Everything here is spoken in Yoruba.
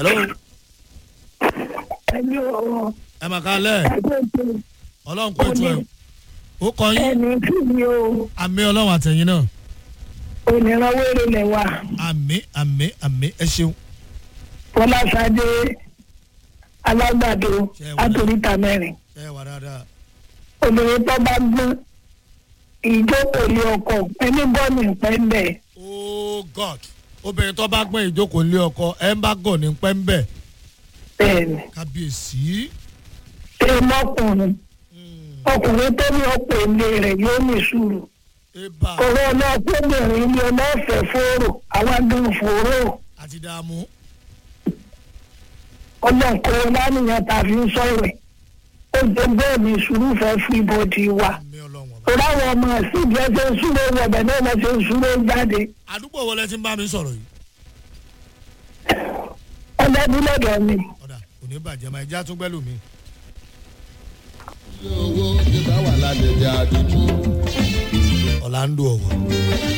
hello ẹni ọ̀rọ̀ ẹ mà kálẹ̀ ẹgbẹ́ tó ọlọ́run kó ètò ẹ̀ ó kọ yín ẹni kí ni o àmì ọlọ́run àtẹ̀yìn náà onírànwéré lẹ̀ wá àmì àmì àmì ẹ ṣeun fọláṣadé alágbàdo Ṣé ẹ wà àtòríta mẹ́rin ṣe é wà dáadáa obìnrin tó bá gbọ́n ìjókòó lé ọkọ ẹni bọ́ọ̀lù ìpẹ́ńbẹ̀ oh god obìnrin tó bá gbọ́n ìjókòó lé ọkọ ẹ ń bá gọ̀ ní pẹ́ńbẹ́ bẹ́ẹ̀ ni kábíyèsí ṣé mọ́kùnrin ọkùnrin tó ní ọ̀pọ̀ ilé rẹ̀ yóò ní sùúrù eba ọ̀rọ̀ náà kóbìnrin ni ọlọ́fẹ̀ẹ́ fòrò àwọn gan fòrò àti dààmú ọlọ́nkọ́ lánìyàn tá a fi ń sọ̀rọ̀ ẹ̀ ó jẹ́ bẹ́ẹ̀ ni sùúrù fẹ́ fún ibodì wa àmì ọlọ́run ọba. torí àwọn ọmọ ẹ̀sìn bí ẹ ṣe ń súré wọ̀bẹ̀ náà lọ ṣe ń súré jáde àdúgbò wo lẹ ti ń bá mi sọ̀rọ̀ yìí ọlẹ́dúnlọ́dọ̀ mi. ọ̀dà kò ní bàjẹ́ máa ẹja tún gbẹ́lù mi. owó ti bá wà lálẹ́ jẹ́ àdúgbò. ọ̀làǹdó ọ̀wọ̀